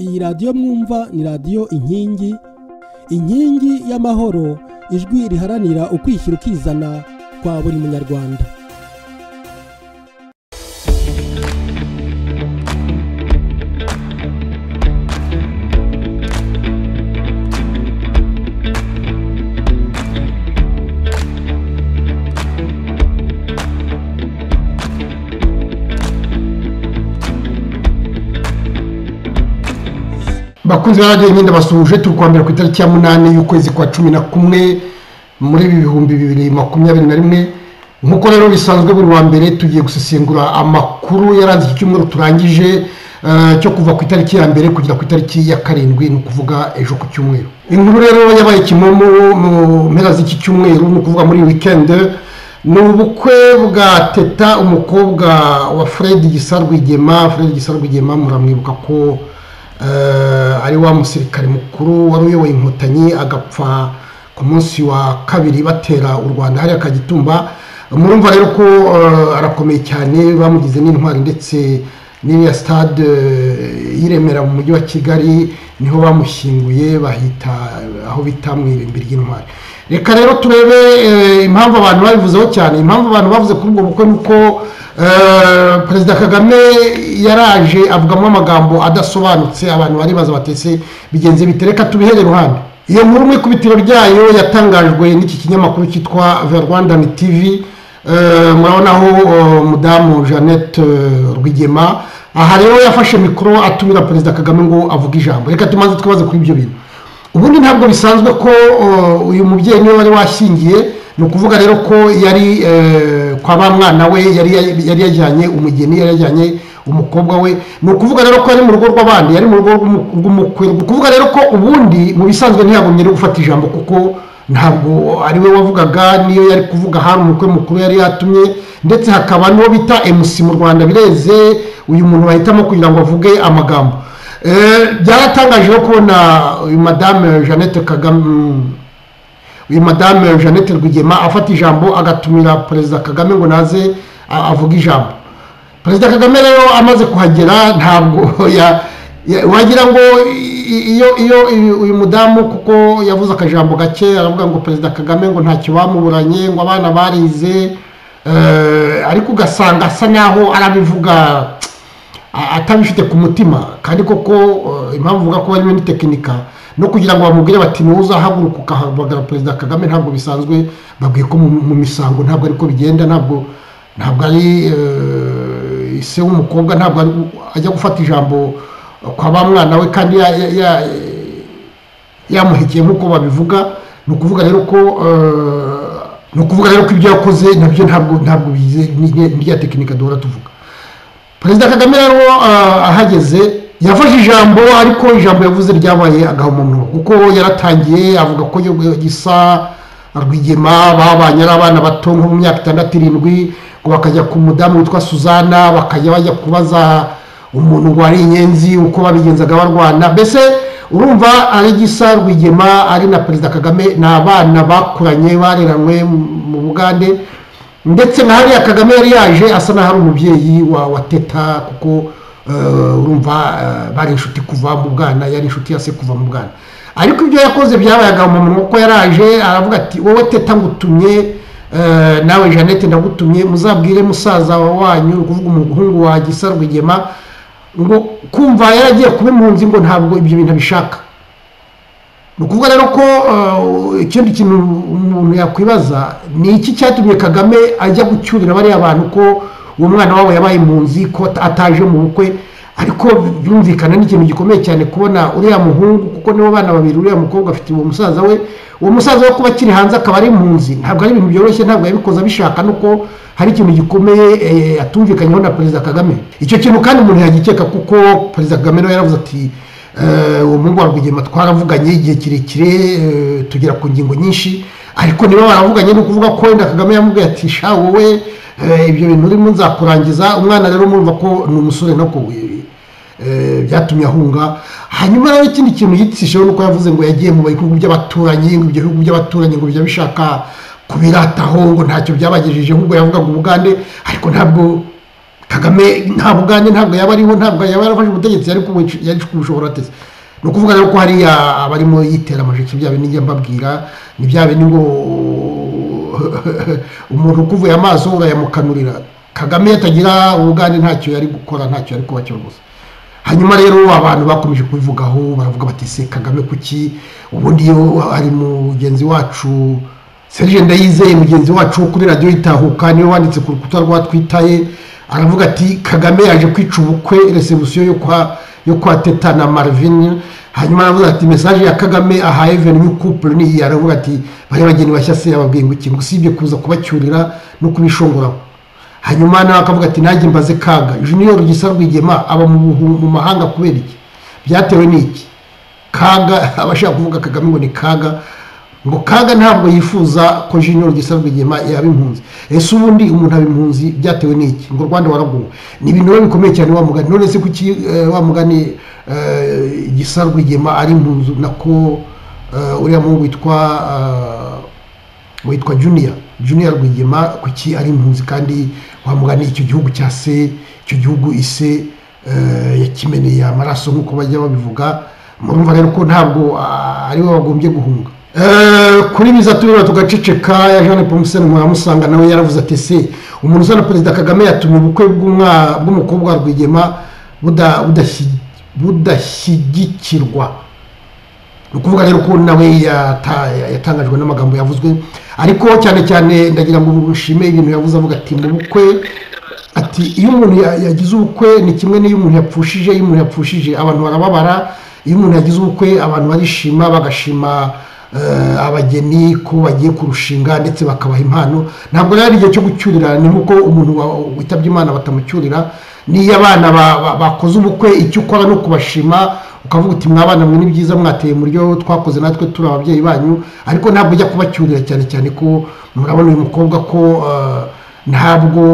iyi radiyo mwumva ni radiyo inkingi inkingi y'amahoro ijwi riharanira ukwishyira ukizana kwa buri munyarwanda bakunzi ba radiyo nyine basuje turi kwambara ku itariki ya munani y'ukwezi kwa cumi na kumwe muri ibi bihumbi bibiri makumyabiri na rimwe nk'uko rero bisanzwe buri wa mbere tugiye gusesengura amakuru yaranze iki cyumweru turangije eh, cyo kuva ku itariki ya mbere kugera ku itariki ya karindwi ni ukuvuga ejo ku cyumweru inkuru rero yabaye kimomo mu mpera z'iki cyumweru ni ukuvuga muri wikendi ni ubukwe bwa teta umukobwa wa fred gisa rwigema fred gisa rwigema muramwibuka ko eh, ari wa musirikare mukuru wari uyoboye inkotanyi agapfa ku munsi wa kabiri batera u rwanda hariya kagitumba murumva rero ko eh, arakomeye cyane bamugize n'intwari ndetse n'iriya sitade eh, y'i Remera mu mujyi wa kigali niho bamushyinguye bahita aho bita mu irimbi ry'intwari reka rero turebe eh, impamvu abantu babivuzeho cyane impamvu abantu bavuze kuri ubwo bukwe ni uko eh, perezida kagame yaraje avugamo amagambo adasobanutse abantu baribaza batese bigenze bite reka tubihere iruhande iyo nkuru mu ikubitiro ryayo yatangajwe n'iki kinyamakuru cyitwa the rwandan tv Eh, murabona aho eh, mudamu jeannette eh, rwigema aha rero yafashe mikoro atumira perezida kagame ngo avuge ijambo reka tumaze twibaze kuri ibyo bintu ubundi ntabwo bisanzwe ko eh, uyu mubyeyi niwe wari washyingiye ni ukuvuga rero ko yari eh, kwa ba mwana we yari yari yajyanye umugeni yari yajyanye umukobwa we ni ukuvuga rero ko yari mu rugo rw'abandi yari mu rugo rw'umu- rw'umukwe ni ukuvuga rero ko ubundi mu bisanzwe ntiyagumye no gufata ijambo kuko ntabwo ari we wavugaga niyo yari kuvuga hari umukwe mukuru yari yatumye ndetse hakaba n'uwo bita emusi mu rwanda bireze uyu muntu bahitamo kugira ngo avuge amagambo Eh, byaratangaje rero kubona uyu madame jeannette kagame uyu madame jeannette rwigema afata ijambo agatumira perezida kagame ngo naze a- avuge ijambo perezida kagame rero amaze kuhagera ntabwo ya- ya- wagira ngo i- i- iyo iyo uyu- uyu mudamu kuko yavuze akajambo gake aravuga ngo perezida kagame ngo ntacyo bamuburanye ngo abana barize eh, ariko ugasanga asa n'aho arabivuga a- atabifite ku mutima kandi koko eh, impamvu uvuga ko barimo n'itekinika no kugira ngo bamubwire bati ntuza haguruka ukahamagara perezida kagame ntabwo bisanzwe babwiye ko mu mu misango ntabwo ariko bigenda ntabwo ntabwo ari eh, se w'umukobwa ntabwo ari- ajya gufata ijambo kwa ba mwana we kandi ya- ya- ya- yamuhekeye nk'uko babivuga ni ukuvuga rero ko eh, ni ukuvuga rero ko ibyo yakoze nabyo ntabwo ntabwo bize n'irya tekinika duhora tuvuga perezida kagame rero eh, ahageze yafashe ijambo ariko ijambo yavuze ryabaye agahomamunwa kuko yaratangiye avuga ko yo- gisa rwigema babanye ari abana bato nko mu myaka itandatu irindwi ngo bakajya ku mudamu witwa suzana bakajya bajya kubaza umuntu ngo ari inyenzi uko babigenzaga barwana mbese urumva ari gisa rwigema ari na perezida kagame ni abana bakuranye bareranywe mu bugande ndetse nka hariya kagame yari yaje asa n'aho ari umubyeyi wa wa teta kuko eh, urumva eh, bari inshuti kuva mu bwana yari inshuti ya se kuva mu bwana ariko ibyo yakoze byabaye agahomamunwa kuko yaraje aravuga ati wowe teta ngutumye eh, nawe jeannette ndagutumye muzabwire musaza wa wanyu ni ukuvuga umuhungu wa gisa rwigema ngo kumva yaragiye kuba impunzi ngo ntabwo ibyo bintu abishaka ni ukuvuga rero ko eh, ikindi kintu umuntu yakwibaza ni iki cyatumye kagame ajya gucyurira bariya bantu ko uwo mwana wabo yabaye impunzi ko at- ataje mu bukwe ariko byumvikana n'ikintu gikomeye cyane kubona uriya muhungu kuko nibo bana babiri uriya mukobwa afite uwo musaza we uwo musaza we kuba akiri hanze akaba ari impunzi ntabwo ari ibintu byoroshye ntabwo yabikoze abishaka nuko hari ikintu gikomeye eh, atumvikanyeho na perezida kagame icyo kintu kandi umuntu yagikeka kuko perezida kagame nawe yaravuze ati Eh, uwo mungu wa rwigema twaravuganye igihe kirekire eh, tugera ku ngingo nyinshi ariko niba baravuganye ni ukuvuga ko wenda kagame yamubwiye ati sha wowe eh, ibyo bintu urimo nzakurangiza umwana rero murumva ko ni umusore no kubuye byatumye ahunga hanyuma rero ikindi kintu yitishijeho ni uko yavuze ngo yagiye mu bihugu by'abaturanyi ngo ibyo bihugu by'abaturanyi ngo bijya bishaka kubirataho ngo ntacyo byabagejejeho ubwo yavugaga ubugande ariko ntabwo kagame nta bugande ntabwo yaba ariho ntabwo yaba yarafashe ubutegetsi yari kubu- yari kubushobora ateze ni ukuvuga rero ko hariya abarimo yitera amajiki bya bintu njya mbabwira ni bya bintu ngo umuntu ukuvuye amaso urayamukanurira kagame iyo atagira ubugande ntacyo yari gukora ntacyo yari kuba cyo rwose hanyuma rero abantu bakomeje kubivugaho baravuga bati se kagame kuki ubundi iyo hari mugenzi wacu serge ndayizeye mugenzi wacu wo kuri radiyo itahuka niwe wanditse ku rukuta rwa twitaye aravuga ati kagame yaje kwica ubukwe resebusiyo yo kwa yo kwa teta na marvin hanyuma aravuga ati mesaje ya kagame ahaye veni couple ni iyi aravuga ati bari bageni bashya se yababwiye ngo iki ngo usibye kuza kubacyurira no kubishongora hanyuma nawe akavuga ati nanjye mbaze kaga junior gisa rwigema aba mu buhu- mu mahanga kubera iki byatewe n'iki kaga abashaka kuvuga kagame ngo ni kaga ngo kaga ntabwo yifuza ko junior gisa rwigema yaba impunzi ese ubundi umuntu aba impunzi byatewe n'iki ngo u rwanda waraguwe ni ibintu biba bikomeye cyane wa mugani none se kuki eh, wa mugani eh, gisa rwigema ari impunzi nako eh, uriya muhungu witwa eh, witwa juniya juniya rwigema kuki ari impunzi kandi wamugani icyo gihugu cya se icyo gihugu ise eh, yakimeneye amaraso nk'uko bajya babivuga murumva rero ko ntabwo ah, ari we bagombye guhunga Eh, kuri biza tureba tugaceceka ya jean paul museni musanga nawe yaravuze ati se umuntu usa na perezida kagame yatumye ubukwe bw'umwa- bw'umukobwa wa rwigema buda- budashyi- budashyigikirwa ni ukuvuga rero ko nawe yata- yatangajwe n'amagambo yavuzwe ariko cyane cyane ndagira ngo ushime ibintu yavuze avuga ati mu bukwe ati iyo umuntu ya- yagize ubukwe ni kimwe n'iyo umuntu yapfushije iyo umuntu yapfushije abantu barababara iyo umuntu yagize ubukwe abantu barishima bagashima eh, abageni ko bagiye kurushinga ndetse bakabaha impano ntabwo rero ari igihe cyo gucyurira ni nk'uko umuntu wa- witabye imana batamucyurira n'iyo abana ba- ba- bakoze ubukwe icyo ukora ni ukubashima ukavuga uti mwabana mwe ni byiza mwateye mu buryo twakoze natwe turi ababyeyi banyu ariko ntabwo ujya kubacyurira cyane cyane ko murabona uyu mukobwa ko eh, ntabwo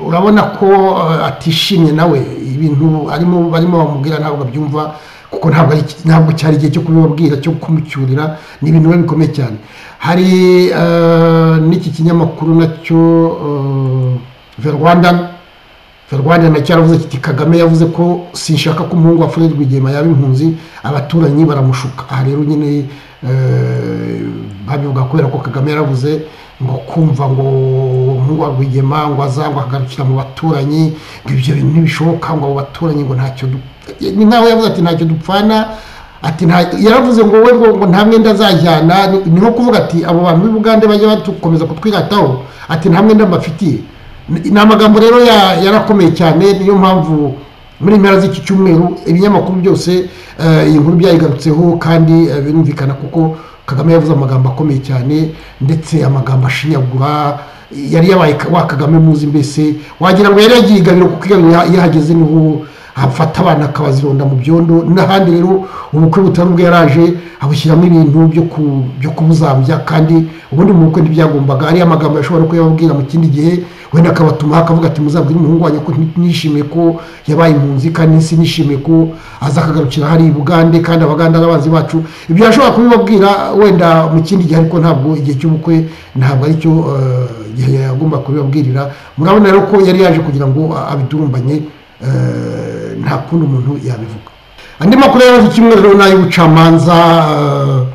urabona ko eh, atishimye nawe ibintu arimo barimo bamubwira ntabwo abyumva kuko ntabwo ari ntabwo cyari igihe cyo kubibabwira cyo kumucyurira ni ibintu biba bikomeye cyane hari eh, n'iki kinyamakuru nacyo ve rwanda Ferwanda nacyo yaravuze kiti Kagame yavuze ko sinshaka ko umuhungu wa Fred Rwigema yaba impunzi abaturanyi baramushuka aha rero nyine eh, babivuga kubera ko Kagame yaravuze ngo kumva ngo umuhungu wa Rwigema ngo azangwa akagarukira mu baturanyi ngo ibyo bintu ntibishoboka ngo abo baturanyi ngo ntacyo du- ni nkaho yavuze ati ntacyo dupfana ati nta yaravuze ngo we ngo ngo nta mwenda azajyana ni- ni nko kuvuga ati abo bantu b'i bugande bajya batukomeza kutwirataho ati nta mwenda mbafitiye Ni- ni amagambo rero ya- yarakomeye cyane niyo mpamvu muri impera z'iki cyumweru ibinyamakuru byose eh, iyi nkuru byayigarutseho kandi eh, birumvikana kuko kagame yavuze amagambo akomeye cyane ndetse amagambo ashinyagura yari yabaye ka- wa kagame muzi mbese wagira ngo yari yagiye igabiro kuko igabiro iyo ahageze niho afata abana akabazironda mu byondo n'ahandi rero ubukwe butari ubwo yaraje abushyiramo ibintu byo ku- byo kubuzambya kandi ubundi mu bukwe ntibyagombaga ariyo amagambo yashobora no kuyababwira mu kindi gihe wenda akabatumaho akavuga ati muzabwire umuhungu wanjye ko nti- nishimiye ko yabaye impunzi kandi nsi nishimiye ko azakagarukira hari i bugande kandi abagande ari abanzi bacu ibyo yashobora kubibabwira wenda mu kindi gihe ariko ntabwo igihe cy'ubukwe ntabwo aricyo eh, gihe yagomba kubibabwirira murabona rero ko yari yaje kugira ngo a- abidurumbanye Eh, nta kundi umuntu yabivuga andi makuru yaje icyumweru rero ni ay'ubucamanza eh,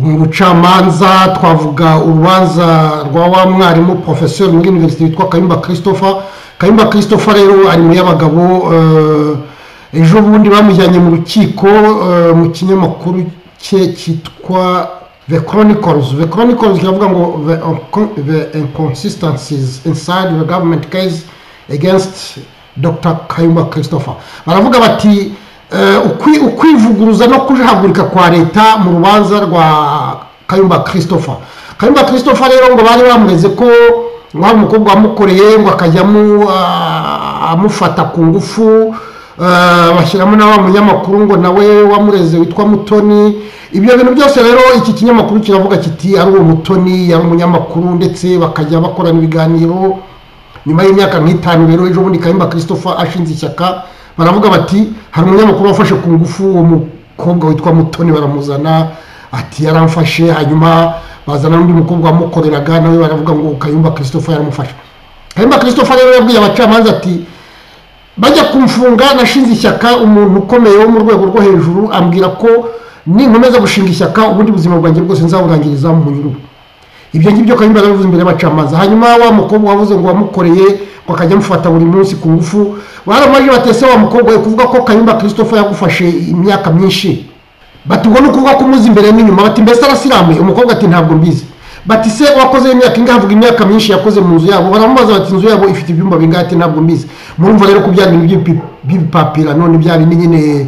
mu bucamanza twavuga urubanza rwa wa mwarimu porofeseri muri univerisite witwa kayumba christopher kayumba christopher rero ari mu y'abagabo eh, ejo bundi bamujyanye mu rukiko eh, mu kinyamakuru cye cyitwa the chronicles the chronicles kiravuga ngo the, the inconsistencies inside the government case against dr kayumba christopher baravuga bati eh, ukwi- ukwivuguruza no kujagurika kwa leta mu rubanza rwa kayumba christopher kayumba christopher rero ngo bari bamureze ko ngo hari umukobwa wamukoreye ngo akajya amu- ah, amufata ku ngufu eh, bashyiramo na wa munyamakuru ngo nawe wamureze witwa mutoni ibyo bintu byose rero iki kinyamakuru kiravuga kiti ari uwo mutoni yari umunyamakuru ndetse bakajya bakorana ibiganiro nyuma y'imyaka nk'itanu rero ejo bundi kayumba christopher ashinze ishyaka baravuga bati hari umunyamakuru wafashe ku ngufu uwo mukobwa witwa mutoni baramuzana ati yaramfashe hanyuma bazana n'undi mukobwa wamukoreraga nawe baravuga ngo kayumba christopher yaramufashe harimo christopher rero yabwiye abacamanza ati bajya kumfunga nashinze ishyaka umuntu ukomeye wo mu rwego rwo hejuru ambwira ko ninkomeza gushinga ishyaka ubundi buzima bwanjye bwose nzaburangiriza mu nyurubu ibyo ngibyo kayumba yarabivuze imbere y'abacamanza hanyuma wa mukobwa wabuze ngo wamukoreye ngo akajya amufata buri munsi ku ngufu baramaje batese wa mukobwa we kuvuga ko kayumba christopher yagufashe imyaka myinshi bati ubwo ni ukuvuga ko umuzi imbere n'inyuma bati mbese arasiramuye umukobwa ati ntabwo mbizi bati se wakoze imyaka ingahe avuga imyaka myinshi yakoze mu nzu yabo baramubaza bati inzu yabo ifite ibyumba bingahe ati ntabwo mbizi murumva rero ko bya bintu by'ibi- by'ibipapira none bya bindi nyine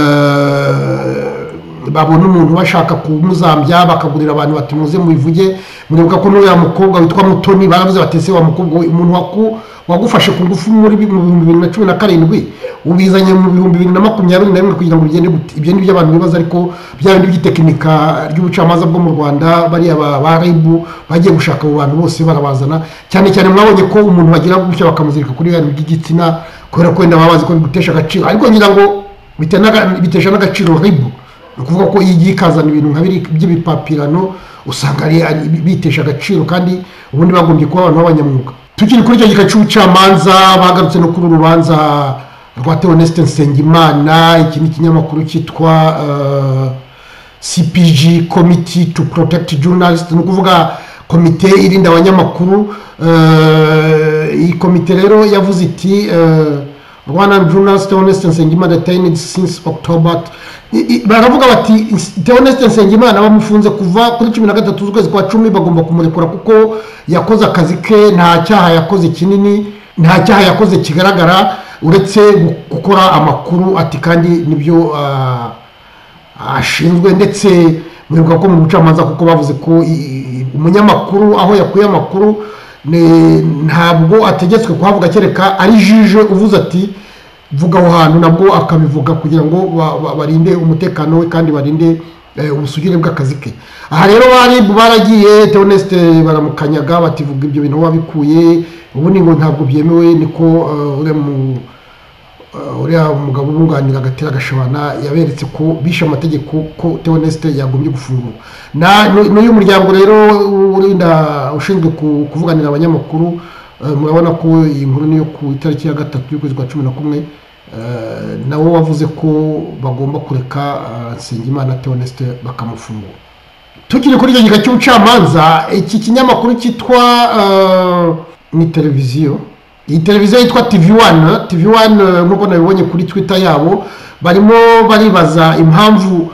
eh, babona umuntu bashaka kumuzambya bakagurira abantu bati muze mubivuge muribuka ko n'uriya mukobwa witwa mutoni baravuze bati ese wa mukobwa we umuntu waku- wagufashe ku ngufu muri bi- mu bihumbi bibiri na cumi na karindwi ubizanye mu bihumbi bibiri na makumyabiri na rimwe kugira ngo bigende gute ibyo ni byo abantu bibaza ariko bya bindi by'itekinika ry'ubucamanza bwo mu rwanda bariya ba ba rib bagiye gushaka abo bantu bose barabazana cyane cyane mwabonye ko umuntu bagira gutya bakamuzirika kuri biriya by'igitsina kubera ko wenda baba bazi ko bigutesha agaciro ariko ngira ngo bitena- bitesha n'agaciro rib ni ukuvuga ko iyo igiye ikazana ibintu nka biri- by'ibipapirano usanga ari- ari- bitesha agaciro kandi ubundi bagombye kuba abantu b'abanyamwuga tukiri kuri icyo gika cy'ubucamanza bagarutse no kuri uru rubanza rwa teonesite nsengimana iki ni ikinyamakuru cyitwa eh, cpg committee to protect journalist ni ukuvuga komite irinda abanyamakuru eh, iyi komite rero yavuze iti eh, Rwandan Journalist Honest Nsengimana detained since October I- i- baravuga bati Honest Nsengimana bamufunze kuva kuri cumi na gatatu z'ukwezi kwa cumi bagomba kumurekura kuko yakoze akazi ke nta cyaha yakoze kinini nta cyaha yakoze kigaragara uretse gu- gukora amakuru ati kandi nibyo ah, ashinzwe ndetse muribuka ko mu bucamanza kuko bavuze ko i- i- umunyamakuru aho yakuye amakuru ne- ntabwo ategetswe kuhavuga kereka ari jije uvuze ati vuga aho hantu nabwo akabivuga kugira ngo ba- ba- barinde umutekano we kandi barinde eh, ubusugire bw'akazi ke aha rero bari baragiye teonesite baramukanyaga bativuga ibyo bintu aho wabikuye ubundi ngo ntabwo byemewe niko eh, uriya mu Uh, uriya mugabo umwunganira agatera agashabana yaberetse ko bishe amategeko ko teonesite yagombye gufungurwa Na- n'u- n'uyu muryango rero urinda ushinzwe ku- kuvuganira abanyamakuru uh, murabona ko iyi nkuru niyo ku itariki ya gatatu y'ukwezi kwa cumi na kumwe uh, nawe wavuze ko bagomba kureka uh, nsengimana teonesite bakamufungura tukiri kuri icyo gika cy'ubucamanza iki kinyamakuru cyitwa eh, ni televiziyo iyi televiziyo yitwa tv one tv one eh, nk'uko nabibonye kuri twitter yabo barimo baribaza impamvu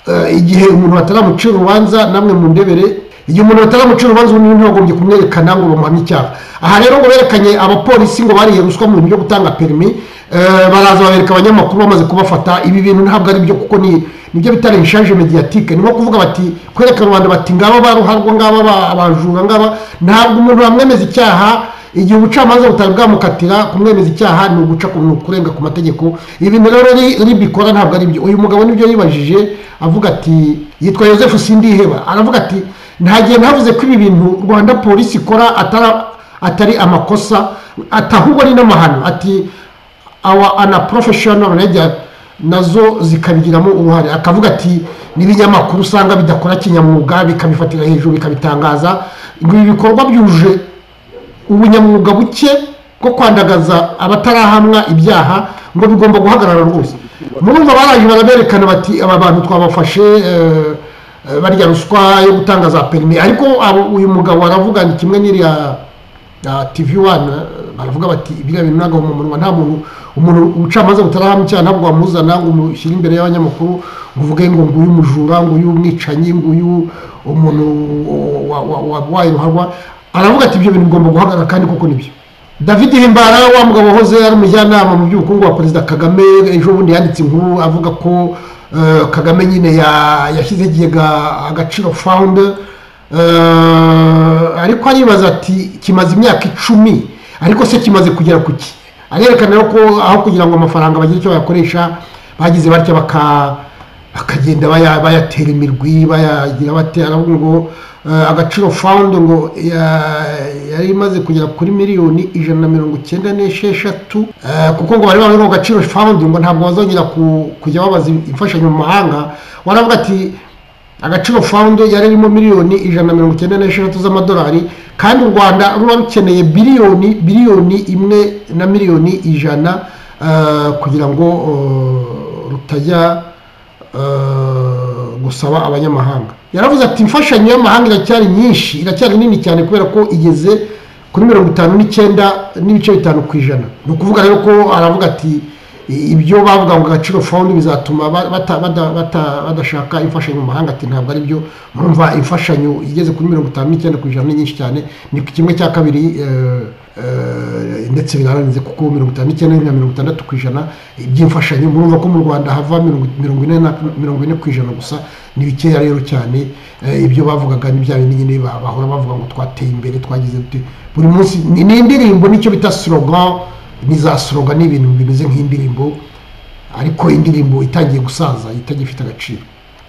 eh, igihe umuntu bataramucira urubanza namwe mu ndebere igihe umuntu bataramucira urubanza ubundi ntibagombye kumwerekana ngo bamuhamye icyaha aha rero ngo berekanye abapolisi ngo bariye ruswa mu bintu byo gutanga perimi eh, baraza babereka abanyamakuru bamaze kubafata ibi bintu ntabwo ari byo kuko ni nibyo bita renshaje mediatike ni nko kuvuga bati kwereka rubanda bati ngaba baruharwa ngaba ba- abajura ngaba ntabwo umuntu bamwemeza icyaha igihe ubucamanza butari bwamukatira kumwemeza icyaha ni uguca ku- ni ukurenga ku mategeko ibintu rero ri- ribikora ntabwo ari byo uyu mugabo nibyo yibajije avuga ati yitwa joseph sindiheba aravuga ati nta gihe ntavuze ko ibi bintu rwanda polisi ikora atara- atari amakosa ati ahubwo ari n'amahano ati awa ana professional ledger nazo zikabigiramo uruhare akavuga ati n'ibinyamakuru usanga bidakora kinyamwuga bikabifatira hejuru bikabitangaza ngo ibi bikorwa byuje ubunyamwuga buke bwo kwandagaza abatarahamwa ibyaha ngo bigomba guhagarara rwose murumva baraje baraberekana bati aba bantu twabafashe eh, eh, barya ruswa yo gutanga za perimi ariko abo- uyu mugabo aravuga ni kimwe n'iriya na tv one baravuga bati biriya bintu ntabwo mu munwa nta muntu umuntu ubucamanza butarahamu icyaha ntabwo wamuzana ngo umushyire imbere y'abanyamakuru ngo uvuge ngo nguyu umujura nguyu umwicanyi nguyu umuntu wa- wa- wa- wabaye ruharwa aravuga ati ibyo bintu bigomba guhagarara kandi koko nibyo david himbara wa mugabo wahoze ari umujyanama mu by'ubukungu wa perezida kagame ejo bundi yanditse inkuru avuga ko eh, kagame nyine ya- yashyize ikigega agaciro fawundi Eh, ariko aribaza ati kimaze imyaka icumi ariko se kimaze kugera ku ki arerekana rero ko aho kugira ngo amafaranga bagire icyo bayakoresha bagize batya baka bakagenda baya- bayatera imirwi bayagira bate aravuga ngo eh, agaciro fawundi ngo ya- yari imaze kugera kuri miliyoni ijana na mirongo icyenda n'esheshatu Eh, kuko ngo bari bavuga ngo agaciro fawundi ngo ntabwo bazongera ku- kujya babaza imfashanyo mu mahanga waravuga ati agaciro fawundi yari irimo miliyoni ijana na mirongo icyenda n'esheshatu z'amadolari kandi u rwanda ruba rukeneye biliyoni biliyoni imwe na miliyoni ijana ah, kugira ngo oh, rutajya eh, gusaba abanyamahanga yaravuze ati imfashanyo y'amahanga iracyari nyinshi iracyari nini cyane kubera ko igeze kuri mirongo itanu n'icyenda n'ibice bitanu ku ijana ni ukuvuga rero ko aravuga ati "I- ibyo bavuga ngo agaciro fawundi bizatuma ba- bata- bada- bata- badashaka imfashanyo mu mahanga ati ntabwo ari byo murumva imfashanyo igeze kuri mirongo itanu n'icyenda ku ijana ni nyinshi cyane ni kimwe cya kabiri eh, eh, ndetse birarenze kuko mirongo itanu n'icyenda na mirongo itandatu ku ijana by'imfashanyo murumva ko mu rwanda hava mirongo- mirongo ine na- mirongo ine ku ijana gusa ni bikeya rero cyane eh, ibyo bavugaga ni bya bindi nyine ba- bahora bavuga ngo twateye imbere twagize dute buri munsi ni ni indirimbo nicyo bita slogan ni za soroga ni ibintu bimeze nk'indirimbo ariko indirimbo itangiye gusaza itagifite agaciro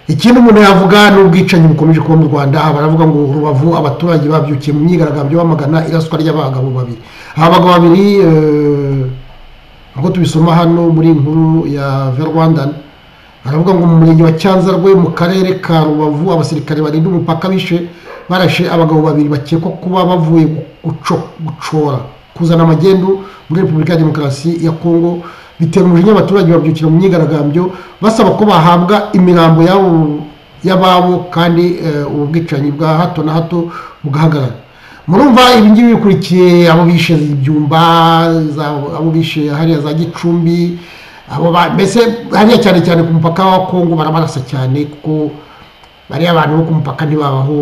ikindi umuntu yavuga ni ubwicanyi bukomeje kuba mu rwanda baravuga ngo rubavu abaturage babyukiye mu myigaragambyo bamagana iraswa ry'abagabo babiri aba bagabo babiri eh, nk'uko tubisoma hano muri iyi nkuru ya ve rwandan aravuga ngo mu murenge wa cyanzarwe mu karere ka rubavu abasirikare barinda umupaka bishe barashe abagabo babiri bakekwa kuba bavuye guco- gucora kuzana amagendu muri repubulika ya demokarasi ya kongo bitera umujinya abaturage babyukira mu myigaragambyo basaba ko bahabwa imirambo yabo y'ababo kandi eh, ubu bwicanyi bwa hato na hato bugahagarara murumva ibi ngibi bikurikiye abo bishe ibyumba za- abo bishe hariya za gicumbi abo ba- mbese hariya cyane cyane ku mupaka wa kongo barabarasa cyane kuko bariya abantu bo ku mupaka ntibabaho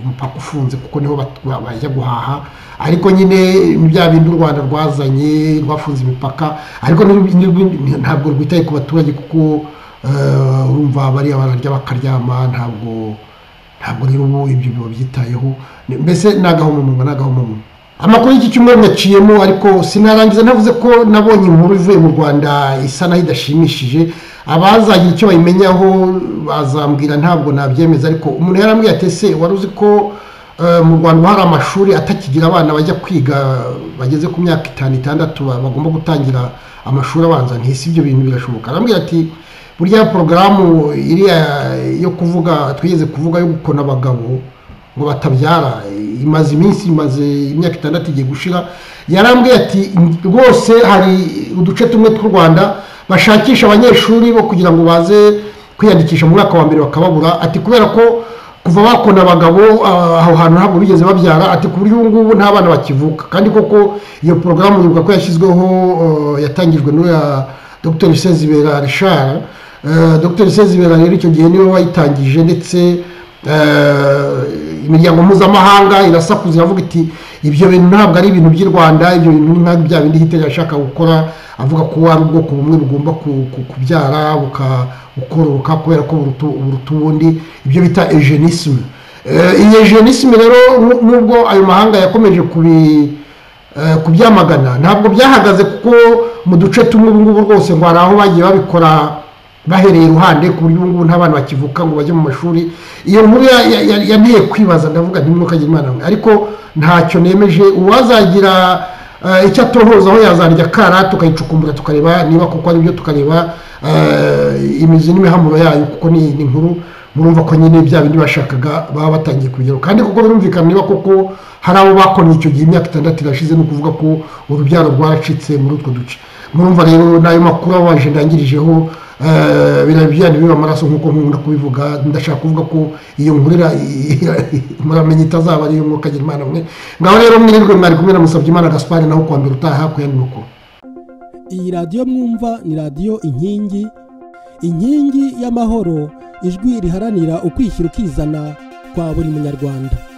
umupaka ufunze kuko niho bat- ba- bajya guhaha ariko nyine ni bya bindi u rwanda rwazanye rwafunze imipaka ariko ntirwi- ntirwi- ntabwo rwitaye ku baturage kuko eh, urumva bariya bararya bakaryama ntabwo ntabwo rero ubu ibyo biba byitayeho Ni- mbese ni agahomamunwa ni agahomamunwa amakuru y'iki cyumweru yaciyemo ariko sinarangiza navuze ko nabonye inkuru ivuye mu rwanda isa naho idashimishije abazagira icyo bayimenyaho bazambwira ntabwo nabyemeza ariko umuntu yarambwiye ati ese wari uzi ko eh, mu rwanda hari amashuri atakigira abana bajya kwiga bageze ku myaka itanu itandatu ba- bagomba gutangira amashuri abanza ntisi ibyo bintu birashoboka arambwira ati burya porogaramu iriya yo kuvuga twigeze kuvuga yo gukona abagabo ngo batabyara imaze iminsi imaze imyaka itandatu igiye gushira yarambwiye ati rwose hari uduce tumwe tw'u rwanda bashakisha abanyeshuri bo kugira ngo baze kwiyandikisha mu mwaka wa mbere bakababura ati kubera ko kuva bakona abagabo ah, aho hantu ntabwo bigeze babyara ati ku buryo ubu ngubu nta bana bakivuka kandi koko iyo porogaramu yibuka ko yashyizweho eh, yatangijwe n'uriya dr sezibera richard Eh, dr sezibera rero icyo gihe niwe wayitangije ndetse eh, imiryango mpuzamahanga irasakuza iravuga iti ibyo bintu ntabwo ari ibintu by'i rwanda ibyo bintu ni nka bya bindi hitler yashaka gukora avuga ko ari ubwoko bumwe bugomba ku- ku- kubyara buka- bukoroka kubera ko buruta- buruta ubundi ibyo bita ejenisme iyi ejenisme rero nu- nubwo ayo mahanga yakomeje kubi eh, kubyamagana ntabwo byahagaze kuko mu duce tumwe ubu ngubu rwose ngo hari aho bagiye babikora bahereye iruhande ku buryo ubu ngubu nta bana bakivuka ngo bajye mu mashuri iyo nkuru ya- ya- ya- yanteye kwibaza ndavuga nti mwuka imana mwe ariko ntacyo nemeje uwazagira eh, icyo atohozaho yazarya kara tukayicukumbura tukareba niba kuko ari byo tukareba eh, imizi n'imihamuro yayo kuko ni ni inkuru murumva ko nyine bya bindi bashakaga baba batangiye kubigeraho kandi kuko birumvikana niba koko hari abo bakonye icyo gihe imyaka itandatu irashize ni ukuvuga ko urubyaro rwaracitse muri utwo duce murumva rero n'ayo makuru abaje ndangirijeho eh, biriya bijyanye biba amaraso nk'uko nkunda kubivuga ndashaka kuvuga ko iyo nkuru ira- ira- muramenya itazaba ari iyo mwuka imana mwe ngaho rero mwirirwe mwari kumwe na musabye imana gaspari naho kuwa mbere utaha ku yandi makuru iyi radiyo mwumva ni radiyo inkingi inkingi y'amahoro ijwi riharanira ukwishyira ukizana kwa buri munyarwanda